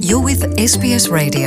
You're with SBS Radio.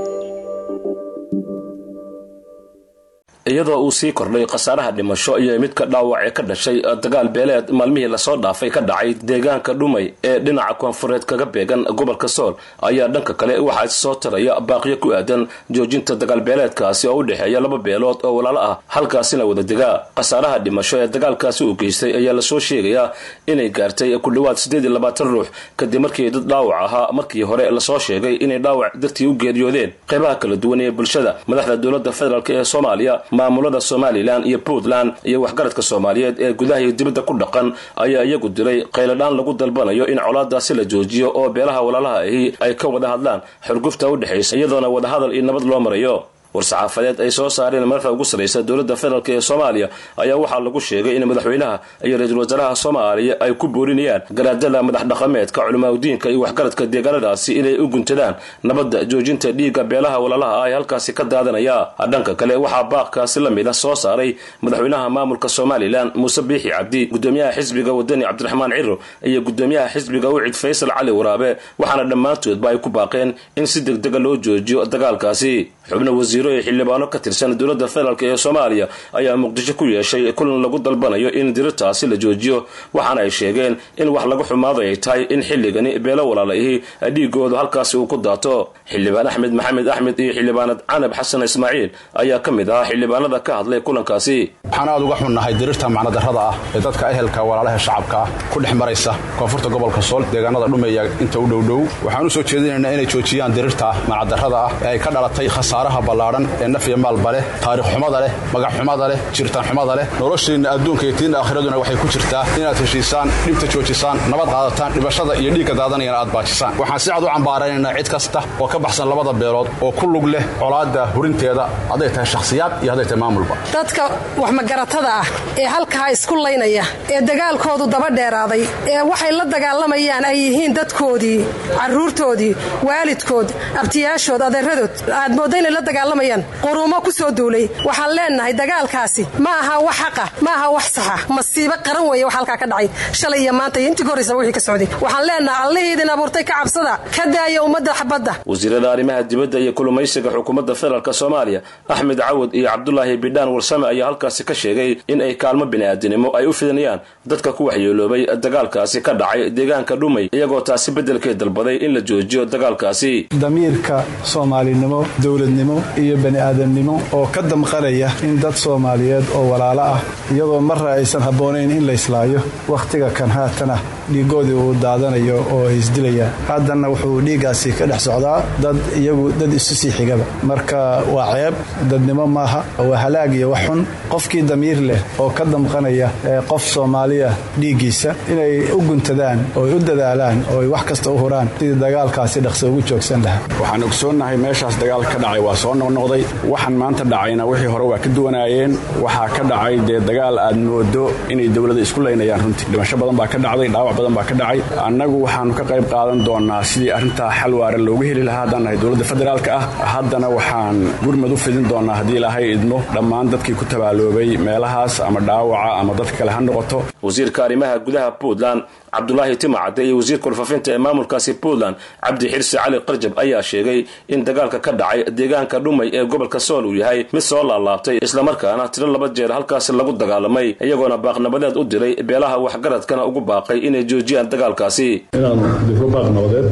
iyadoo uu sii kordhay khasaaraha dhimasho iyo midka dhaawac ee ka dhashay dagaal beeleed maalmihii lasoo dhaafay ka dhacay deegaanka dhumay ee dhinaca koonfureed kaga beegan gobolka sool ayaa dhanka kale waxaa soo taraya baaqiyo ku aadan joojinta dagaal beeleedkaasi oo u dhexeeya laba beelood oo walaalo ah halkaasina wada degaa khasaaraha dhimasho ee dagaalkaasi uu geystay ayaa lasoo sheegayaa inay gaartay ku dhowaad siddeed iyo labaatan ruux kadib markii dad dhaawac ahaa markii hore lasoo sheegay inay dhaawac dartii u geeriyoodeen qeybaha kala duwan ee bulshada madaxda dowladda federaalk ee soomaaliya maamulada somalilan iyo puntland iyo waxgaradka soomaaliyeed ee gudaha iyo dibadda ku dhaqan ayaa iyagu diray qayladhaan lagu dalbanayo in colaadaasi la joojiyo oo beelaha walaalaha ahi ay ka wada hadlaan xurgufta u dhexaysa iyadoona wadahadal iyo nabad loo marayo war-saxaafadeed ay soo saareen madaxda ugu sarraysa dowladda federaalk ee soomaaliya ayaa waxaa lagu sheegay in madaxweynaha iyo ra-iisul wasaaraha soomaaliya ay ku boorinayaan garaadada madax dhaqameedka culimaadudiinka iyo waxgaradka deegaanadaasi inay u guntadaan nabadda joojinta dhiigga beelaha walaalaha ah ee halkaasi ka daadanaya dhanka kale waxaa baaqkaasi la mida soo saaray madaxweynaha maamulka somalilan muuse biixi cabdi gudoomiyaha xisbiga wadani cabdiraxmaan ciro iyo gudoomiyaha xisbiga ucid faysal cali waraabe waxaana dhammaantoodba ay ku baaqeen in si degdega loo joojiyo dagaalkaasi xubno wasiiro ee xildhibaano ka tirsan dowladda federaalk ee soomaaliya ayaa muqdisho ku yeeshay kulan lagu dalbanayo in dirirtaasi la joojiyo waxaana ay sheegeen in wax laga xumaado ay tahay in xilligani beelo walaalaihii dhiigoodu halkaasi uu ku daato xildhibaan axmed maxamed axmed iyo xildhibaanad canab xasan ismaaciil ayaa ka mid ahaa xildhibaanada ka hadlay kulankaasi waxaan aad uga xunnahay dirirta macnadarrada ah ee dadka ehelka walaalaha shacabka ah ku dhex maraysa koonfurta gobolka sool deegaanada dhumeeya inta u dhowdhow waxaan u soo jeedinaynaa inay joojiyaan dirirta macnadarrada ah ee ay ka dhalatay khasaaraha ballaadhan ee naf iyo maalba leh taariikh xumada leh magac xumada leh jiritaan xumada leh noloshiinna adduunka iyo tiinna aakhiraduna waxay ku jirtaa inaad heshiisaan dhibta joojisaan nabad qaadataan dhibashada iyo dhiigga daadanayana aad baajisaan waxaan si cad u cambaaraynaynaa cid kasta oo ka baxsan labada beelood oo ku lug leh colaadda hurinteeda hadday tahay shakhsiyaad iyo hadday tahay maamulba dadka wax magaratada ah ee halkaa isku laynaya ee dagaalkoodu daba dheeraaday ee waxay la dagaalamayaan ay yihiin dadkoodii carruurtoodii waalidkood abtiyaashood adeeradood aad moodda inay la dagaalamayaan quruumo ku soo duulay waxaan leennahay dagaalkaasi ma aha wax xaqa ma aha wax saxa masiibo qaran weeye wax halkaa ka dhacay shalay iyo maanta iyo intii ka horraysaba wixii ka socday waxaan leennahay allihii idin abuurtay ka cabsada ka daaya ummadda xabadda wasiirada arrimaha dibadda iyo kulumaysiga xukuumadda federaalk soomaaliya axmed cawad iyo cabdulaahi bidhaan warsame ayaa halkaasi ka sheegay in ay kaalmo bini'aadinimo ay u fidanayaan dadka ku waxyeeloobay dagaalkaasi ka dhacay deegaanka dhumay iyagoo taasi beddelkeed dalbaday in la joojiyo dagaalkaasi damiirka soomaalinimo dowladnimo iyo bani'aadamnimo oo ka damqanaya in dad soomaaliyeed oo walaalo ah iyadoo marra aysan habboonayn in la islaayo wakhtiga kan haatana dhiigoodii uu daadanayo oo ay isdilayaan haddanna wuxuu dhiiggaasi ka dhex socdaa dad iyagu dad isu sii xigaba marka waa ceeb dadnimo maaha waa halaag iyo wax xun qofkii damiir leh oo ka damqanaya qof soomaaliya dhiiggiisa inay u guntadaan ooy u dadaalaan ooy wax kasta u huraan sidii dagaalkaasi dhaqso ugu joogsan lahaa waxaan ogsoonnahay meeshaas dagaal ka dhacay waa soo noqnoqday waxaan maanta dhacayna wixii hore waa ka duwanaayeen waxaa ka dhacay dee dagaal aad moodo inay dowlada isku laynayaan runtii dhimasho badan baa ka dhacday dhaawac badan baa ka dhacay annagu waxaannu ka qayb qaadan doonnaa sidii arrintaa xal waara loogu heli lahaa haddaan nahay dowladda federaalka ah haddana waxaan gurmad u fidin doonnaa haddii ilaahay idmo dhammaan dadkii ku tabaaloobay meelahaas ama dhaawaca ama dadka kale ha noqoto wasiirka arrimaha gudaha puntland cabdulaahi timacadde iyo wasiirka warfaafinta ee maamulkaasi puntland cabdi xirsi cali qarjab ayaa sheegay in dagaalka ka dhacay deegaanka dhumay ee gobolka sool uu yahay mid soo laalaabtay islamarkaana tiro laba jeer halkaasi lagu dagaalamay iyagoona baaqnabadeed u diray beelaha waxgaradkana ugu baaqay inay joojiyaan dagaalkaasi inaan difro baaq nabadeed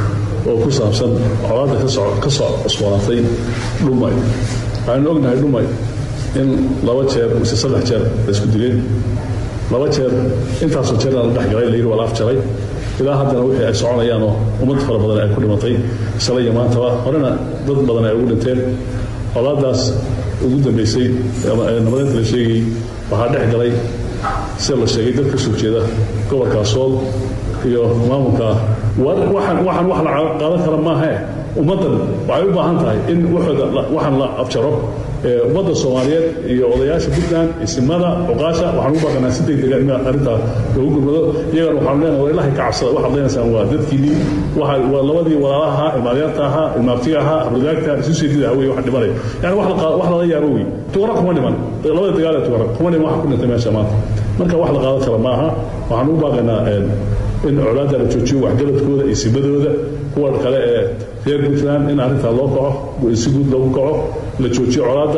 oo ku saabsan colaadda ka soo cusboonaatay dhumay waxaanu ognahay dhumay in laba jeer mise saddex jeer la isku dileen laba jeer intaasoo jeer la dhexgalay layidhi waa la afjaray ilaa haddana wixii ay soconayaanoo ummad fara badan ay ku dhimatay shalay iyo maantaba horena dad badan ay ugu dhinteen colaaddaas ugu dambaysay nabadeynta la sheegayey waxaa dhex galay sida la sheegay dad ka soo jeeda gobolka sool iyo maamulka waxaan waxaan wax la qaadan kara maahae ummaddan waxay u baahan tahay in waxaan la afjaro ummadda soomaaliyeed iyo odayaasha puntland isimada cuqaasha waxaan ugu baaqanaa si degdega in arrintaa loogu gurmado iyagana waxaanu leenahay war ilahay ka cabsada waxaad leenaysaan waa dadkiinii waa labadii walaalaha ahaa ilmaadeerta ahaa ilmaabtiga ahaa abradaagta isu seedida hawey wax dhimanay yani wax lala yaabo wey tuqara kuma dhiman labada dagaal ee tuqara kuma dhiman waxa ku dhintay meesha maanta marka wax la qaadan kara maaha waxaan ugu baaqaynaa in colaadda la joojiyo waxgaradkooda iyo simadooda kuwa kale ee reer puntland in arrintaa loo kaco si guud loogu kaco la joojiyo colaadda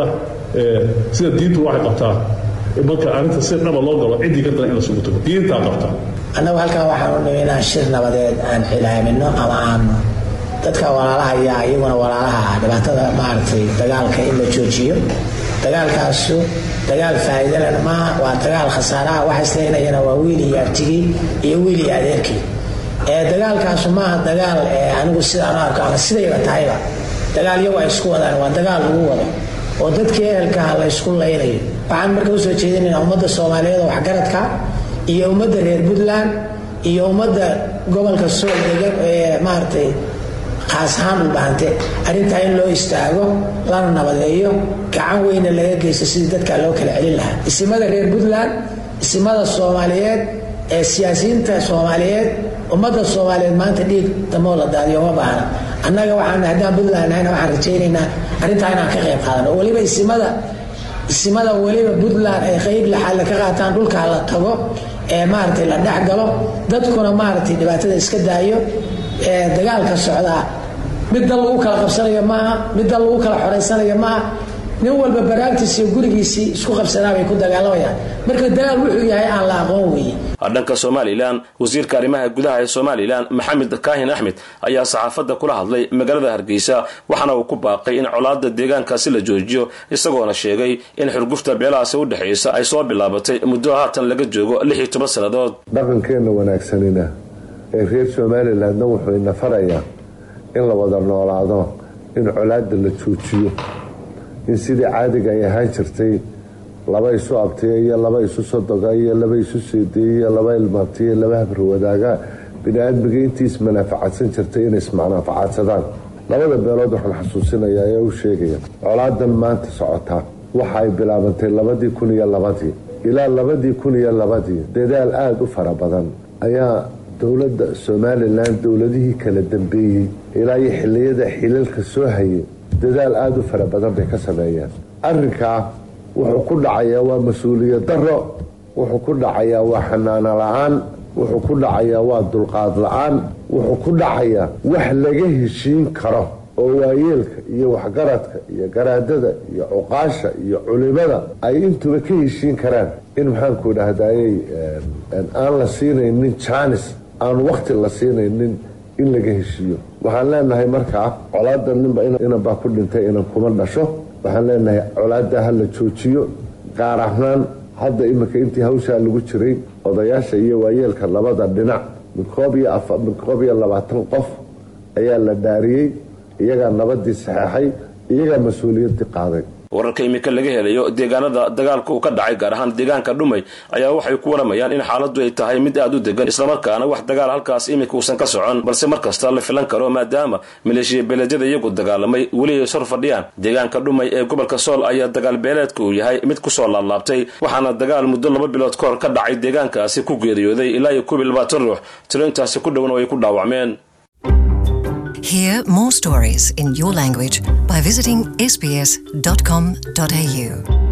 sida diintu waxay qabtaa marka arrinta si dhaba loo galo ciddii ka daran in la sugu tago diintaa qabta annagu halkan waxaan u nimi inaan shir nabadeed aan xilaamino ama aan dadka walaalaha yaa iyaguna walaalaha ah dhibaatada maaragtay dagaalka in la joojiyo dagaalkaasu dagaal faa'iidalena maaha waa dagaal khasaaraha waxa isleynayana waa wiil iyo artigii iyo wiil iyo adeerkii ee dagaalkaasu maaha dagaal ee anigu sidaan u arko ama sidayba tahayba dagaal iyagu ay isku wadaan waa dagaal lagu wado oo dadkii ehelkaha la ysku laynayo waxaan marka usoo jeedinaynaa ummadda soomaaliyeed oo waxgaradka iyo ummadda reer puntland iyo ummadda gobolka sool degan ee maaragtay khaas ahaan dhulbahante arrintaa in loo istaago lana nabadeeyo gacan weyna laga geysto sidii dadkaa loo kala celin lahaa isimada reer puntland isimada soomaaliyeed ee siyaasiyiinta soomaaliyeed ummadda soomaaliyeed maanta dhiig damoo la daadiyo ma baahna annaga waxaan haddaan puntland nahayna waxaan rajaynaynaa arrintaa inaan ka qayb qaadano oo weliba isimada isimada weliba puntland ay qayb laxaadla ka qaataan dhulkaa la tago ee maaragtay la dhex galo dadkuna maaragtay dhibaatada iska daayo ee dagaalka socdaa mid dal lagu kala qabsanayo maaha mid dal lagu kala xoraysanayo maaha nin walba baraagtiisi iyo gurigiisii isku qabsanaa bay ku dagaalamayaan marka dagaal wuxuu yahay aan la aqoon weeye dhanka somalilan wasiirka arrimaha gudaha ee somalilan maxamed kaahin axmed ayaa saxaafadda kula hadlay magaalada hargeysa waxaana uu ku baaqay in colaada deegaankaasi la joojiyo isagoona sheegay in xurgufta beelahaasi u dhexaysa ay soo bilaabatay muddo haatan laga joogo lix iyo toban sannadood dhaqankeenna wanaagsanina ee reer somalilandna wuxuu ina farayaa in la wada noolaado in colaada la joojiyo in sidii caadiga ay ahaan jirtay laba isu abtiya iyo laba isu sodoga iyo laba isu seediya iyo laba ilmaabtiya laba habarwadaaga bini-aadmiga intii ismanaafacadsan jirtay inay ismanaafacadsadaan labada beelood waxaan xasuusinayaa ee u sheegaya colaadan maanta socotaa waxa ay bilaabantay labadii kun iyo labadii ilaa labadii kun iyo labadii dadaal aada u fara badan ayaa dowladda somalilan dowladihii kala dambeeyey ilaa iyo xiliyada xilalka soo hayay dadaal aada u fara badan bay ka sameeyeen arrinkaa wuxuu ku dhacayaa waa mas-uuliyad daro wuxuu ku dhacayaa waa xanaano la-aan wuxuu ku dhacayaa waa dulqaad la-aan wuxuu ku dhacayaa wax laga heshiin karo oo waayeelka iyo waxgaradka iyo garaadada iyo cuqaasha iyo culimada ay intuba ka heshiin karaan in maxaanku dhahdaayey aan la siinaynin jaanis aan wakti la siinaynin in laga heshiiyo waxaan leenahay markaa colaada ninba inanbaa ku dhintay inan kuma dhasho waxaan leenahay colaada ha la joojiyo gaar ahaan hadda iminka intii hawshaa lagu jiray odayaasha iyo waayeelka labada dhinac min koob iyo labaatan qof ayaa la dhaariyey iyagaa nabadii saxeexay iyagaa mas-uuliyaddii qaaday wararka imika laga helayo deegaanada dagaalka uu ka dhacay gaar ahaan deegaanka dhumay ayaa waxay ku waramayaan in xaaladdu ay tahay mid aada u degan islamarkaana wax dagaal halkaas imika uusan ka socon balse mar kasta la filan karo maadaama maleeshiya beeleedyada iyagu dagaalamay weli ay sor fadhiyaan deegaanka dhumay ee gobolka sool ayaa dagaal beeleedka uu yahay mid kusoo laablaabtay waxaana dagaal muddo laba bilood ka hor ka dhacay deegaankaasi ku geeriyooday ilaa iyo koob iyo labaatan ruux tiro intaasi ku dhowna ay ku dhaawacmeen Hear more stories in your language by visiting sbs.com.au.